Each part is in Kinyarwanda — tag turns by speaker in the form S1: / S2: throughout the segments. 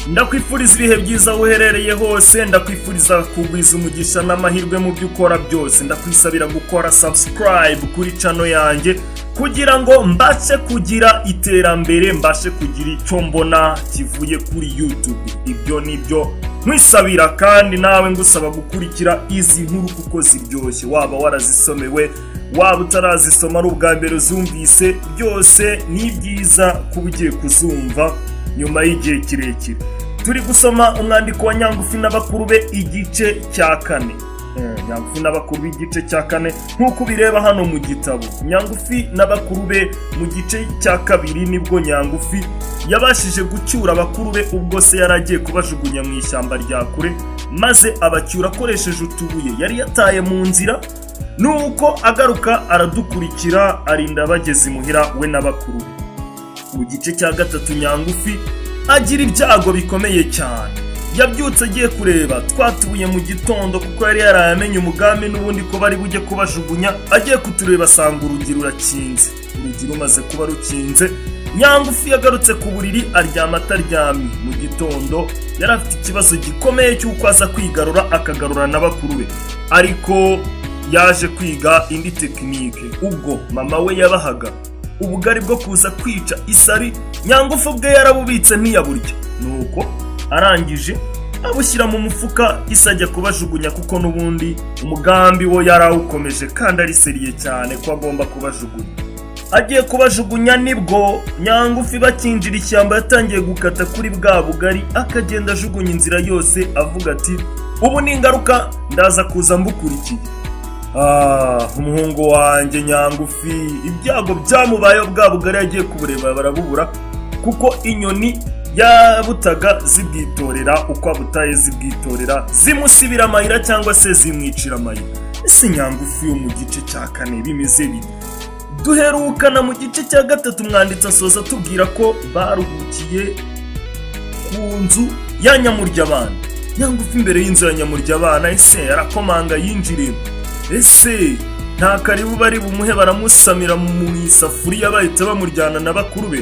S1: ndakwifuriza ibihe byiza aho uherereye hose ndakwifuriza kugwiza umugisha n'amahirwe mu byo ukora byose ndakwisabira gukora subscribe kuri cano yanjye kugira ngo mbashe kugira iterambere mbashe kugira icyo mbona kivuye kuri YouTube ibyo nibyo nkwisabira kandi nawe ngusaba gukurikira izi nkuru kuko ziryoshye waba warazisomewe waba utarazisoma ari ubwa mbere uzumvise byose ni byiza kuba ugiye kuzumva nyuma y'igihe kirekire turi gusoma umwandiko wa nyangufi n'abakuru be igice cya kane Eh, nyangufi n'abakuru b'igice cya kane nk'uko ubireba hano mu gitabo nyangufi n'abakuru be mu gice cya kabiri nibwo nyangufi yabashije gucyura abakuru be ubwo se yari agiye kubajugunya mu ishyamba rya kure maze abacyura akoresheje utubuye yari yataye mu nzira nuko agaruka aradukurikira arinda bageze imuhira we n'abakuru be mu gice cya gatatu nyangufi agira ibyago bikomeye cyane yabyutse agiye kureba twatubuye mu gitondo kuko yari yaraye amenye umugambi n'ubundi ko bari bujye kubajugunya agiye kutureba asanga urugi rurakinze urugi rumaze kuba rukinze nyangufi yagarutse ku buriri aryama ataryamye mu gitondo yari afite ikibazo gikomeye cy'uko aza kwigarura akagarura na bakuru be ariko yaje kwiga indi tekinike ubwo mama we yabahaga ubugari bwo kuza kwica isari nyangufu bwe yarabubitse ntiyaburya nuko arangije abushyira mu mufuka isa ajya kubajugunya kuko n'ubundi umugambi wo yari awukomeje kandi ariseriye cyane ko agomba kubajugunya agiye kubajugunya nibwo nyangufi bakinjira ishyamba yatangiye gukata kuri bwa bugari akagenda ajugunya inzira yose avuga ati ubu ni ingaruka ndaza kuza mbukurikiye Ah, umuhungu wanjye nyangufi ibyago byamubayeho bwa bugari yagiye kubureba barabubura kuko inyoni yabutaga zibwitorera uko abutaye zibwitorera zimusibira amayira cyangwa se zimwicira amayira ese nyangufi yo mu gice cya kane bimeze bite duherukana mu gice cya gatatu umwanditsi asoza atubwira ko baruhukiye ku nzu ya nyamuryabana nyangufi imbere y'inzu ya nyamuryabana ese yarakomanga yinjiremo ese nta karibu bari bumuhe baramusamira mu isafuriya bahita bamuryana na bakuru be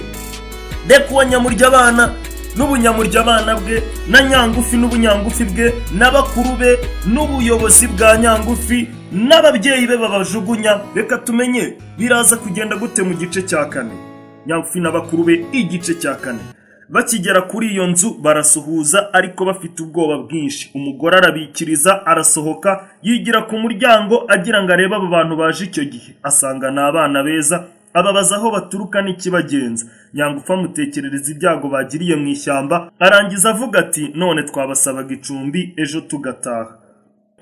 S1: reka uwo nyamurya abana n'ubunyamurya abana bwe na nyangufi n'ubunyangufi bwe na bakuru be n'ubuyobozi bwa nyangufi n'ababyeyi be babajugunya reka tumenye biraza kugenda gute mu gice cya kane nyangufi na bakuru be igice cya kane bakigera kuri iyo nzu barasuhuza ariko bafite ubwoba bwinshi umugore arabikiriza arasohoka yigira ku muryango agira ngo arebe abo bantu baje icyo gihe asanga ni abana beza ababaza aho baturuka n'ikibagenza nyangufu amutekerereza ibyago bagiriye mu ishyamba arangiza avuga ati none twabasabaga icumbi ejo tugataha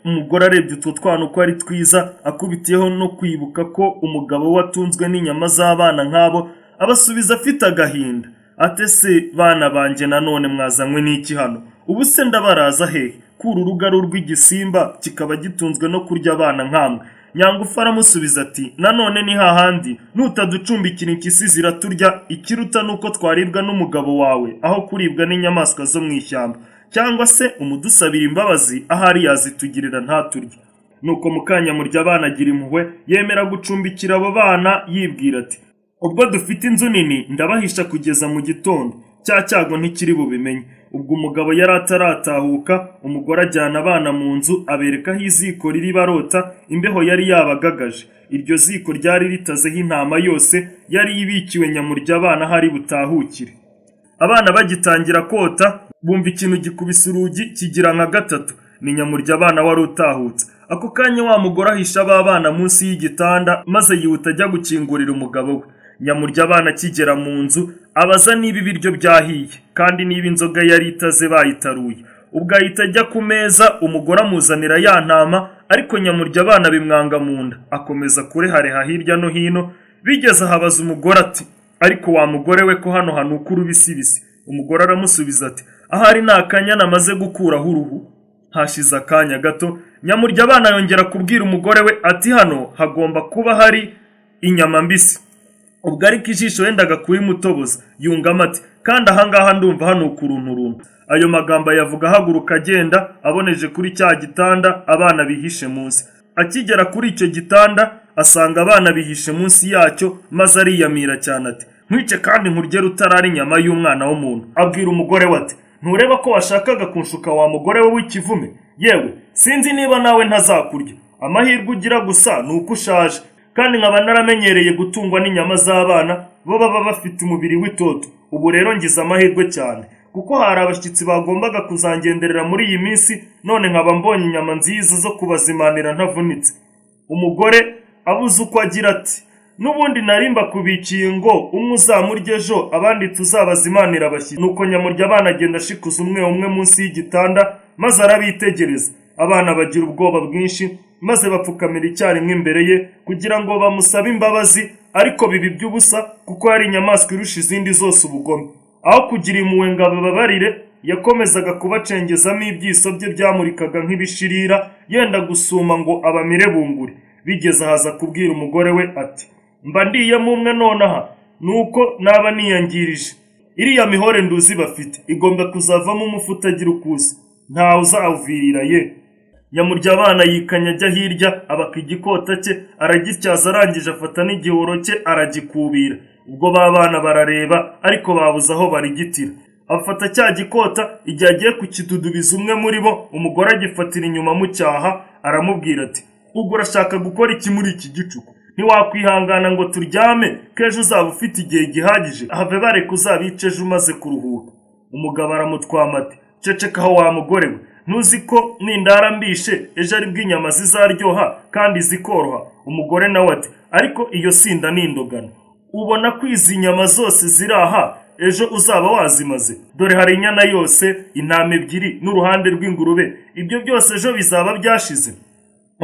S1: umugore arebye utwo twana uko ari twiza akubitiyeho no kwibuka ko umugabo we atunzwe n'inyama z'abana nk'abo abasubiza afite agahinda atese bana banjye nanone mwazanywe n'iki hano ubu se ndabaraza hehe kuri urugaru rw'igisimba kikaba gitunzwe no kurya abana nkamwe nyangufu aramusubiza ati nanone ni hahandi nutaducumbikira impyisi ziraturya ikiruta nuko twaribwa n'umugabo wawe aho kuribwa n'inyamaswa zo mu ishyamba cyangwa se umudusabira imbabazi ahari yazitugirira ntaturye nuko mukanyamurya abana agira impuhwe yemera gucumbikira abo bana yibwira ati ubwo dufite inzu nini ndabahisha kugeza mu gitondo cya cyago ntikiri bubimenye ubwo umugabo yari ataratahuka umugore ajyana abana mu nzu abereka aho iziko riri barota imbeho yari yabagagaje iryo ziko ryari ritazeho intama yose yari ibikiwe nyamurya abana aho ari butahukire abana bagitangira kota bumva ikintu gikubise urugi kigira nka gatatu ni nyamurya abana wari utahutse ako kanya wa mugore ahisha ba bana munsi y'igitanda maze yihuta ajya gukingurira umugabo we nyamurya abana akigera mu nzu abaza niba ibiryo byahiye kandi niba inzoga yari itaze bayitaruye ubwo ahita ajya ku meza umugore amuzanira ya ntama ariko nyamurya abana bimwanga mu nda akomeza kurehareha hirya no hino bigeze ahabaza umugore ati ariko wa mugore we ko hano hanuka urubisibisi umugore aramusubiza ati ahari ni akanyana amaze gukuraho uruhu hashize akanya gato nyamurya abana yongera kubwira umugore we ati hano hagomba kuba hari inyama mbisi ubwo ariko ijisho yendaga kuyimutoboza yungamo ati kandi ahangaha ndumva hano ukuntu runtu ayo magambo ayavuga ahaguruka agenda aboneje kuri cya gitanda abana bihishe munsi akigera kuri icyo gitanda asanga abana bihishe munsi yacyo maze ariyamira cyane ati nkwice kandi nkurye rutara ari inyama y'umwana w'umuntu abwira umugore we ati ntureba ko washakaga kunshuka wa mugore we w'ikivume yewe sinzi niba nawe ntazakurya amahirwe ugira gusa ni uko ushaje kandi nkaba naramenyereye gutungwa n'inyama z'abana bo baba bafite umubiri w'itoto ubu rero ngize amahirwe cyane kuko hari abashyitsi bagombaga kuzangenderera muri iyi minsi none nkaba mbonye inyama nziza zo kubazimanira ntavunitse umugore abuze uko agira ati n'ubundi narimba kubikiye ngo umwe uzamurya ejo abandi tuzabazimanira abashyitsi nuko nyamurya abana agenda ashikuza umwe umwe munsi y'igitanda maze arabitegereza abana bagira ubwoba bwinshi maze bapfukamira icyarimwe imbere ye kugira ngo bamusabe imbabazi ariko bibi by'ubusa kuko hari inyamaswa irusha izindi zose ubugome aho kugira impuhwe ngo abababarire yakomezaga kubacengezamo ibyiso bye byamurikaga nk'ibishirira yenda gusuma ngo abamire bunguri bigeze ahaza kubwira umugore we ati mba ndiyemo umwe nonaha nuko naba niyangirije iriya mihore nduzi bafite igomba kuzavamo umufu utagira ukuza ntawe uzawuvirira ye yamurya abana yikanya ajya hirya abaka igikota cye aragityaza arangije afata n'igihoro cye aragikubira ubwo ba bana barareba ariko babuze aho barigitira afata cya gikota igihe agiye kukidudubiza umwe muri bo umugore agifatira inyuma mu cyaha aramubwira ati ubwo urashaka gukora iki muri iki gicuku ntiwakwihangana ngo turyame kejo uzaba ufite igihe gihagije have bareka uzabice ejo umaze kuruhuka umugabo aramutwama ati cecekaho wa mugore we ntuzi ko nindara mbishe ejo aribwo inyama zizaryoha kandi zikoroha umugore nawe ati ariko iyo sinda nindogana ubona ko izi nyama zose ziri aha ejo uzaba wazimaze dore hari inyana yose intama ebyiri n'uruhande rw'ingurube ibyo byose ejo bizaba byashize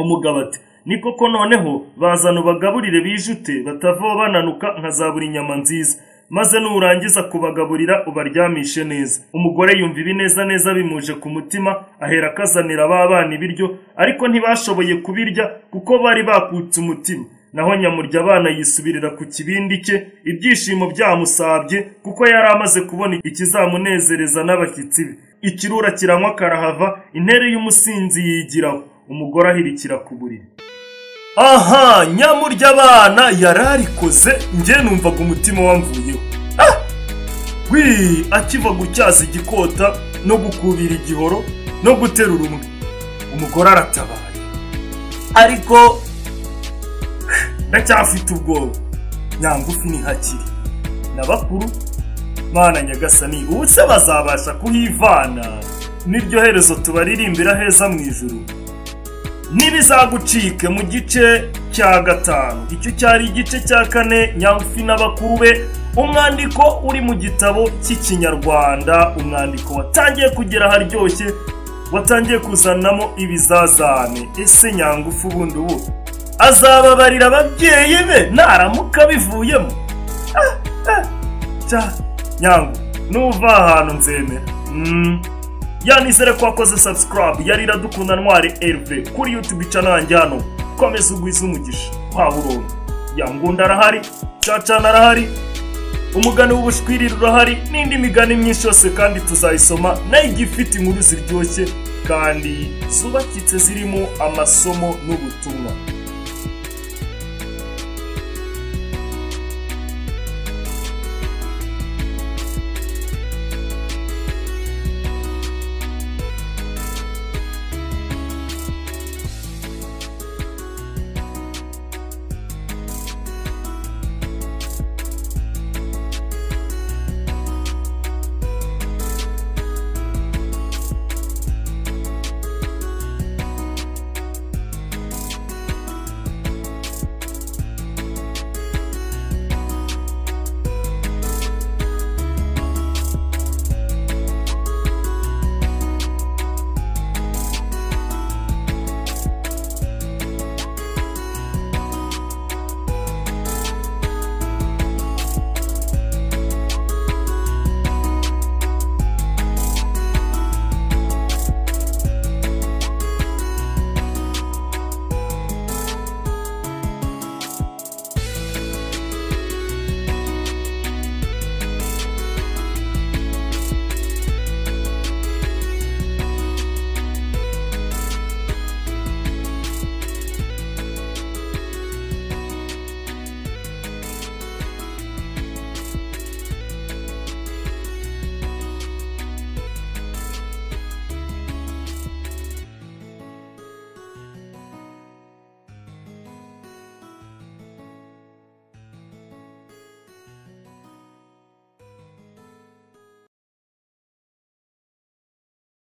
S1: umugabo ati ni koko noneho bazana ubagaburire bijute batavaho bananuka nkazabura inyama nziza maze nurangiza kubagaburira ubaryamishe neza umugore yumva ibi neza neza bimuje ku mutima ahera akazanira ba bana ibiryo ariko ntibashoboye kubirya kuko bari bakutse umutima naho nyamurya abana yisubirira ku kibindi cye ibyishimo byamusabye kuko yari amaze kubona ikizamunezereza n'abashyitsi be ikirura kiranywa karahava intere y'umusinzi yigiraho umugore ahirikira ku buriri aha nyamurya abana yararikoze njye numvaga umutima wamvuyeho Ah! wi akiva gutyaza igikota no gukubira igihoro no guterura umwe umugore aratabaye ariko ndacyafite ubwoba nyangufi ni hakiri na bakuru mana nyagasani ubu se bazabasha kuhivana n'iryo herezo tubaririmbira heza mu ijuru ntibizagucike mu gice cya gatanu icyo cyari igice cya kane nyamfi n'abakuru be umwandiko uri mu gitabo cy'ikinyarwanda umwandiko watangiye kugera haryoshye watangiye kuzanamo ibizazane ese nyangufu ubundi ubu azababarira ababyeyi be naramuka bivuyemo Ah, ah, cya nyangu nuva ahantu nzemera Mm. yanizere ko wakoze subscribe yari iradukunda ntwari elve kuri youtube channel yanjye hano komeza ugwize umugisha wawuronka yangunda arahari cacana arahari umugani w'ubushwiriri urahari n'indi migani myinshi yose kandi tuzayisoma nayo igiye ifite inkuru ziryoshye kandi zubakitse zirimo amasomo n'ubutumwa